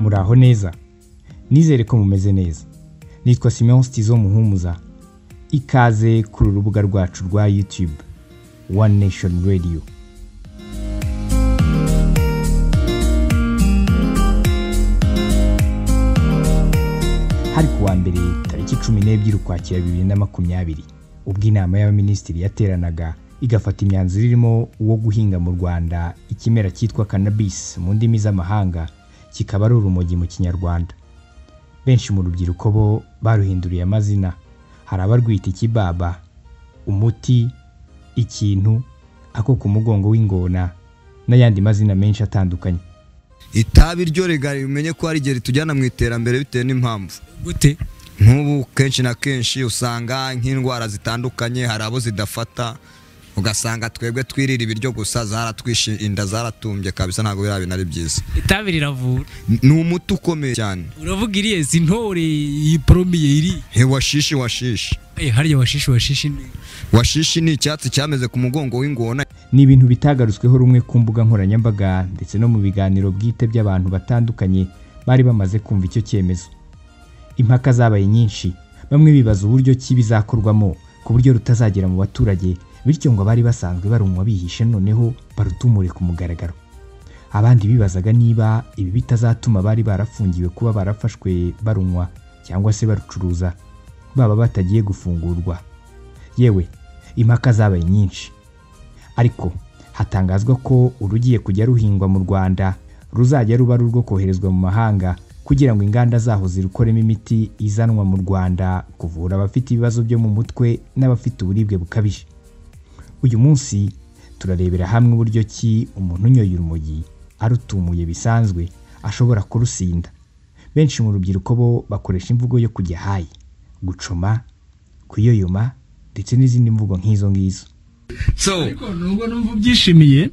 muraho neza nizere ko mumeze neza nitwa simeon stizo muhumuza ikaze kuri urubuga rwacu rwa youtube one nation radio hari ku wa mbere tariki cumi n'ebyiri ukwakira bibiri na makumyabiri ubwo inama y'abaminisitiri yateranaga igafata imyanzuro irimo uwo guhinga mu rwanda ikimera cyitwa cannabis mu ndimi z'amahanga kikaba ari urumogi mu kinyarwanda benshi mu rubyiruko bo baruhinduriye amazina hari abarwita ikibaba umuti ikintu ako ku mugongo w'ingona n'ayandi mazina menshi atandukanye itabi ryo regari umenye ko hari igihe ritujyana mu iterambere bitewe n'impamvu gute nk'ubu kenshi na kenshi usanga nk'indwara zitandukanye hari abo zidafata ugasanga twebwe twirira ibiryo gusa zaratwishe inda zaratumbye kabisa ntabwo biriya bintu ari byiza itabi riravura ni umuti ukomeye cyane uravuga iriya si ntore iyi poromiye iri he washishi washishi Eh, harya washishi washishi ni washishi ni icyatsi cyameze ku mugongo w'ingona ni ibintu bitagarutsweho rumwe ku mbuga nkoranyambaga ndetse no mu biganiro bwite by'abantu batandukanye bari bamaze kumva icyo cyemezo impaka zabaye nyinshi bamwe bibaza uburyo ki bizakorwamo ku buryo rutazagera mu baturage bityo ngo abari basanzwe barunywa bihishe noneho barutumure ku mugaragaro abandi bibazaga niba ibi bitazatuma abari barafungiwe kuba barafashwe barunywa cyangwa se barucuruza baba batagiye gufungurwa yewe impaka zabaye nyinshi ariko hatangazwa ko urugiye kujya ruhingwa mu rwanda ruzajya ruba ari urwo koherezwa mu mahanga kugira ngo inganda zaho zirukoremo imiti izanwa mu rwanda kuvura abafite ibibazo byo mu mutwe n'abafite uburibwe bukabije uyu munsi turarebera hamwe uburyo ki umuntu unyoye urumogi arutumuye bisanzwe ashobora kurusinda benshi mu rubyiruko bo bakoresha imvugo yo kujya hayi gucuma kuyoyoma ndetse n'izindi mvugo nk'izo ngizo so ariko nubwo numva ubyishimiye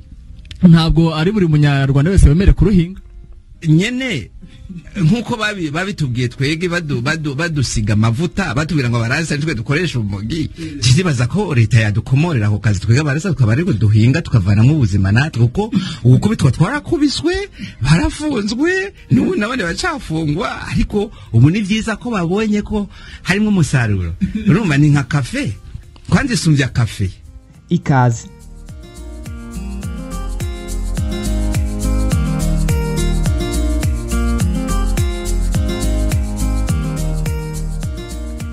ntabwo ari buri munyarwanda wese wemerewe kuruhinga nyene nk'uko babi- babitubwiye twege badu- badu- badusiga amavuta batubwira ngo abaransa nitwe dukoresha urumogi kizibaza ko leta yadukomorera ako kazi twege abaransa tukaba ariko duhinga tukavanamo ubuzima natwe kuko ugukubitwa twarakubiswe barafunzwe n'ubu nabone bacafungwa ariko ubu ni byiza ko babonye ko harimo umusaruro urumva ni nka kafe kwanza isumbya kafe ikaze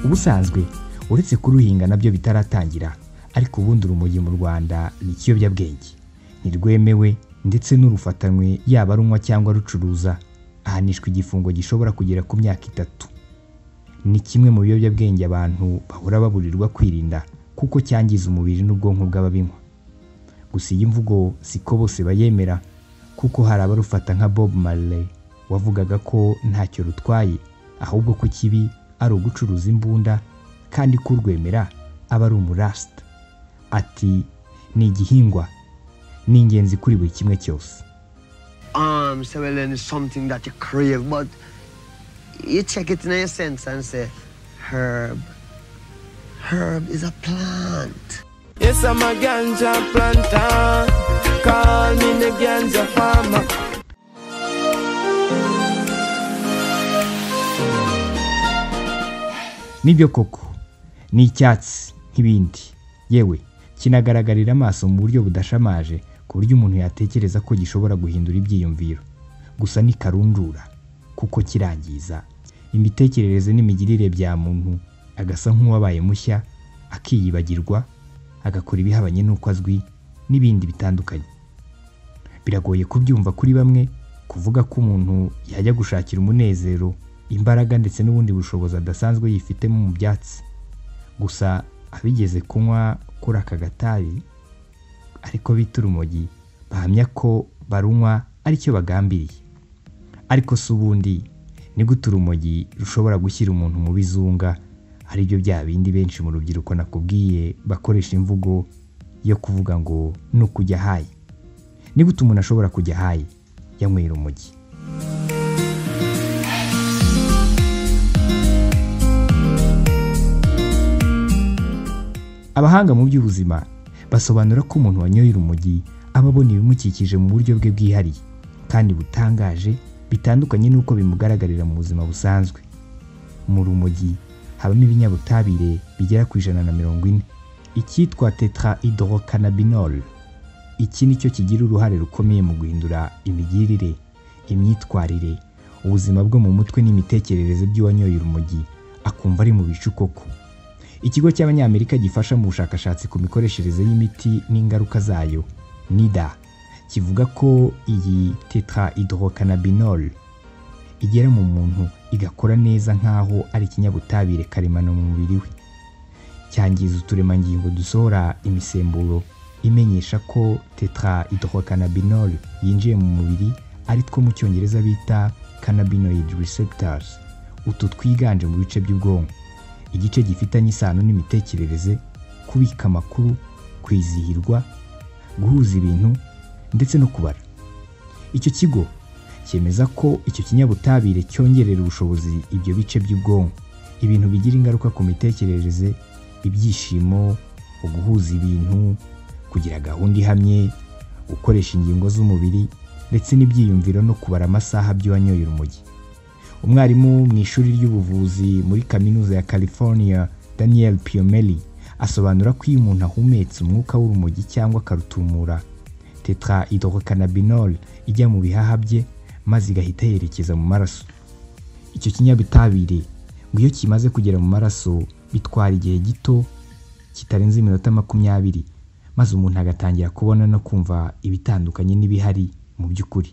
ubusanzwe uretse kuruhinga nabyo bitaratangira ariko ubundi urumogi mu rwanda ni ikiyobyabwenge ntirwemewe ndetse n'urufatanywe yaba runywa cyangwa rucuruza ahanishwa igifungo gishobora kugera ku myaka itatu ni kimwe mu biyobyabwenge abantu bahora baburirwa kwirinda kuko cyangiza umubiri n'ubwonko bw'ababinywa gusa iyi mvugo siko bose bayemera kuko hari abarufata nka bob marley wavugaga ko ntacyo rutwaye ahubwo ko kibi ari ugucuruza imbunda kandi ko urwemera aba ari umurasita ati ni igihingwa ni ingenzi kuri buri kimwe cyose arms swelling is something that you crave, but you check it in your sense and say, herb. Herb is a plant. Yes, I'm a ganja planter. Call me the ganja farmer. nibyo koko ni icyatsi nk'ibindi yewe kinagaragarira amaso mu buryo budashamaje ku buryo umuntu yatekereza ko gishobora guhindura ibyiyumviro gusa ni karundura kuko kirangiza imitekerereze n'imigirire bya muntu agasa nk'uwabaye mushya akiyibagirwa agakora ibihabanye n'uko azwi n'ibindi bitandukanye biragoye kubyumva kuri bamwe kuvuga ko umuntu yajya gushakira umunezero imbaraga ndetse n'ubundi bushobozi adasanzwe yifitemo mu byatsi gusa abigeze kunywa kuri aka gatabi ariko bita urumogi bahamya ko barunywa aricyo bagambiriye ariko si ubundi ni gute urumogi rushobora gushyira umuntu mu bizunga ari byo bya bindi benshi mu rubyiruko nakubwiye bakoresha imvugo yo kuvuga ngo ni ukujya hayi ni gute umuntu ashobora kujya hayi yanywera urumogi abahanga mu by'ubuzima basobanura ko umuntu wanyoye urumogi aba abona ibimukikije mu buryo bwe bwihariye kandi butangaje bitandukanye n'uko bimugaragarira mu buzima busanzwe mu rumogi habamo ibinyabutabire bigera ku ijana na mirongo ine icyitwa tetra hydrocanabinol iki ni cyo kigira uruhare rukomeye mu guhindura imigirire imyitwarire ubuzima bwo mu mutwe n'imitekerereze by'uwanyoye urumogi akumva ari mu bicu koko ikigo cy'abanyamerika gifasha mu bushakashatsi ku mikoreshereze y'imiti n'ingaruka zayo nida kivuga ko iyi tetra hydrocanabinol igera mu muntu igakora neza nk'aho ari ikinyabutabire karemano mu mubiri we cyangiza uturemangingo dusohora imisemburo imenyesha ko tetra hydrocanabinol yinjiye mu mubiri ari two mu cyongereza bita cannabinoid receptors utu twiganje mu bice by'ubwonko igice gifitanye isano n'imitekerereze kubika amakuru kwizihirwa guhuza ibintu ndetse no kubara icyo kigo cyemeza ko icyo kinyabutabire cyongerera ubushobozi ibyo bice by'ubwonko ibintu bigira ingaruka ku mitekerereze ibyishimo uguhuza ibintu kugira gahunda ihamye gukoresha ingingo z'umubiri ndetse n'ibyiyumviro no kubara amasaha by'uwanyoye urumogi umwarimu mu ishuri ry'ubuvuzi muri kaminuza ya california daniel piomeli asobanura ko iyo umuntu ahumetse umwuka w'urumogi cyangwa akarutumura tetra hydrocanabinol ijya mu bihaha bye maze igahita yerekeza mu maraso icyo kinyabutabire ngo iyo kimaze kugera mu maraso bitwara igihe gito kitarenze iminota makumyabiri maze umuntu agatangira kubona no kumva ibitandukanye n'ibihari mu by'ukuri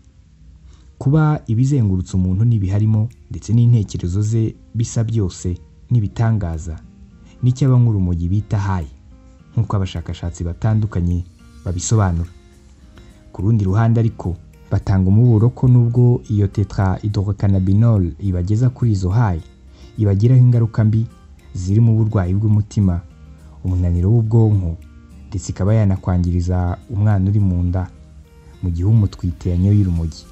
kuba ibizengurutse umuntu n'ibiharimo ndetse n'intekerezo ze bisa byose n'ibitangaza nicyo abankurumogi bita hayi nk'uko abashakashatsi batandukanye babisobanura ku rundi ruhande ariko batanga umuburo ko nubwo iyo tetra hydrocanabinol ibageza kuri izo hayi ibagiraho ingaruka mbi zirimo uburwayi bw'umutima umunaniro w'ubwonko ndetse ikaba yanakwangiriza umwana uri mu nda mu gihe umutwite yanyoye urumogi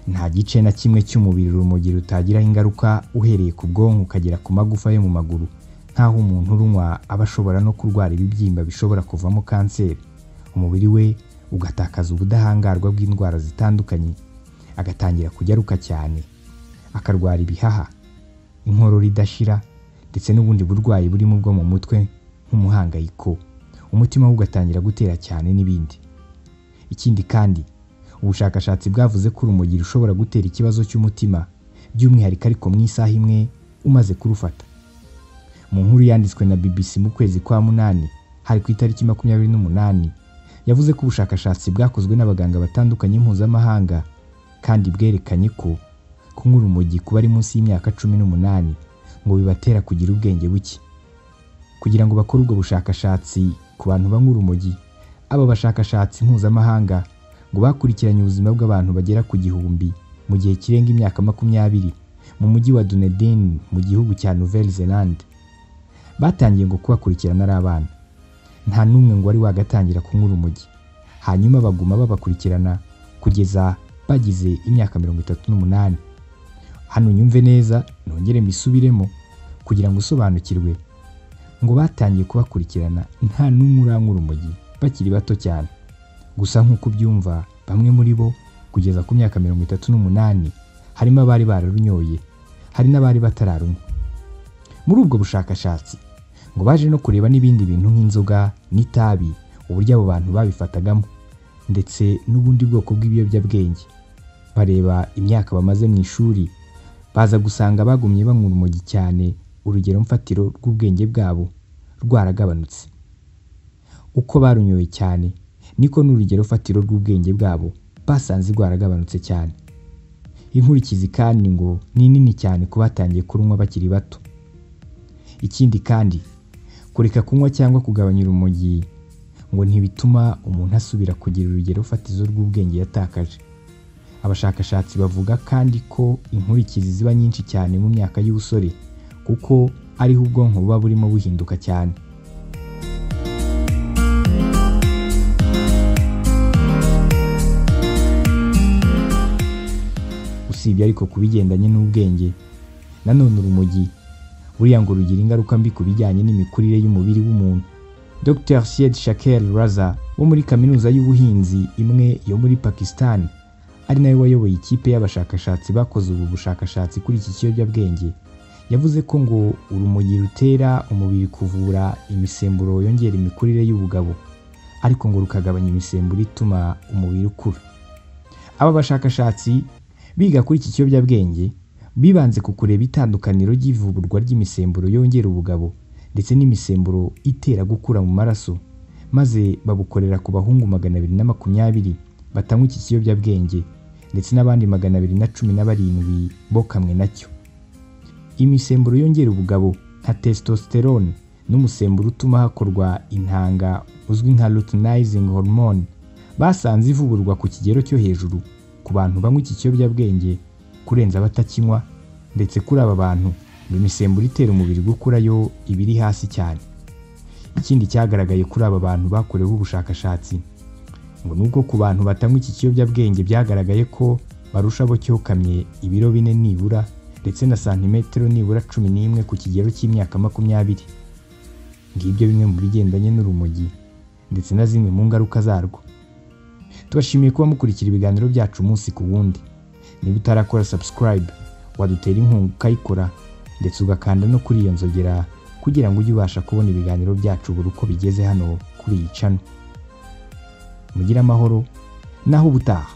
nta gice na kimwe cy'umubiri urumogi rutagiraho ingaruka uhereye ku bwonko ukagera ku magufa yo mu maguru nk'aho umuntu urunywa aba ashobora no kurwara ibibyimba bishobora kuvamo kanseri umubiri we ugatakaza ubudahangarwa bw'indwara zitandukanye agatangira kugaruka cyane akarwara ibihaha inkorora idashira ndetse n'ubundi burwayi burimo ubwo mu mutwe nk'umuhangayiko umutima we ugatangira gutera cyane n'ibindi ikindi kandi ubushakashatsi bwavuze ko urumogi rushobora gutera ikibazo cy'umutima by'umwihariko ariko mu isaha imwe umaze kurufata mu nkuru yanditswe na bbc mu kwezi kwa munani hari ku itariki makumyabiri n'umunani yavuze ko ubushakashatsi bwakozwe n'abaganga batandukanye mpuzamahanga kandi bwerekanye ko kunywa urumogi kuba ari munsi y'imyaka cumi n'umunani ngo bibatera kugira ubwenge buke kugira ngo bakore ubwo bushakashatsi ku bantu banywa urumogi aba bashakashatsi mpuzamahanga ngo bakurikiranye ubuzima bw'abantu bagera ku gihumbi mu gihe kirenga imyaka makumyabiri mu mujyi wa Dunedin mu gihugu cya Nouvelle Zelande batangiye ngo kubakurikirana ari abana nta n'umwe ngo wari wagatangira kunywa urumogi hanyuma baguma babakurikirana kugeza bagize imyaka mirongo itatu n'umunani hano nyumve neza nongere mbisubiremo kugira ngo usobanukirwe ngo batangiye kubakurikirana nta n'umwe uranywa urumogi bakiri bato cyane gusa nk'uko ubyumva bamwe muri bo kugeza ku myaka mirongo itatu n'umunani harimo abari bararunyoye hari n'abari batararunywa muri ubwo bushakashatsi ngo baje no kureba n'ibindi bintu nk'inzoga n'itabi uburyo abo bantu babifatagamo ndetse n'ubundi bwoko bw'ibiyobyabwenge bareba imyaka bamaze mu ishuri baza gusanga bagumye banywa urumogi cyane urugero mfatiro rw'ubwenge bwabo rwaragabanutse uko barunyoye cyane niko n'urugero fatiro rw'ubwenge bwabo basanze rwaragabanutse cyane inkurikizi kandi ngo ni nini cyane ku batangiye kurunywa bakiri bato ikindi kandi kureka kunywa cyangwa kugabanya urumogi ngo ntibituma umuntu asubira kugira urugero fatizo rw'ubwenge yatakaje abashakashatsi bavuga kandi ko inkurikizi ziba nyinshi cyane mu myaka y'ubusore kuko ariho ubwonko buba burimo buhinduka cyane usibye ariko ku bigendanye n'ubwenge nanone urumogi buriya ngo rugira ingaruka mbi ku bijyanye n'imikurire y'umubiri w'umuntu dr sied shaker raza wo muri kaminuza y'ubuhinzi imwe yo muri pakistan ari nawe wayoboye ikipe y'abashakashatsi bakoze ubu bushakashatsi kuri iki kiyobyabwenge yavuze ko ngo urumogi rutera umubiri kuvura imisemburo yongera imikurire y'ubugabo ariko ngo rukagabanya imisemburo ituma umubiri ukura aba bashakashatsi biga kuri iki kiyobyabwenge bibanze ku kureba itandukaniro ry'ivurwa ry'imisemburo yongera ubugabo ndetse n'imisemburo itera gukura mu maraso maze babukorera ku bahungu magana abiri na makumyabiri batanywa iki kiyobyabwenge ndetse n'abandi magana abiri na cumi na barindwi bo kamwe nacyo imisemburo yongera ubugabo nka testosterone n'umusemburo utuma hakorwa intanga uzwi nka luteinizing hormone basanze ivugurwa ku kigero cyo hejuru ku bantu banywa iki kiyobyabwenge kurenza abatakinywa ndetse kuri aba bantu ngo imisemburo itera umubiri gukura yo iba iri hasi cyane ikindi cyagaragaye kuri aba bantu bakorewe ubushakashatsi ngo nubwo ku bantu batanywa iki kiyobyabwenge byagaragaye ko barusha abo cyokamye ibiro bine nibura ndetse na santimetero nibura cumi n'imwe ku kigero cy'imyaka makumyabiri ngibyo bimwe mu bigendanye n'urumogi ndetse na zimwe mu ngaruka zarwo tubashimiye kuba mukurikira ibiganiro byacu umunsi ku wundi niba utarakora subscribe wadutera inkunga ukayikora ndetse ugakanda no kuri iyo nzogera kugira ngo ujye ubasha kubona ibiganiro byacu buri uko bigeze hano kuri iyi cano mugire amahoro naho ubutaha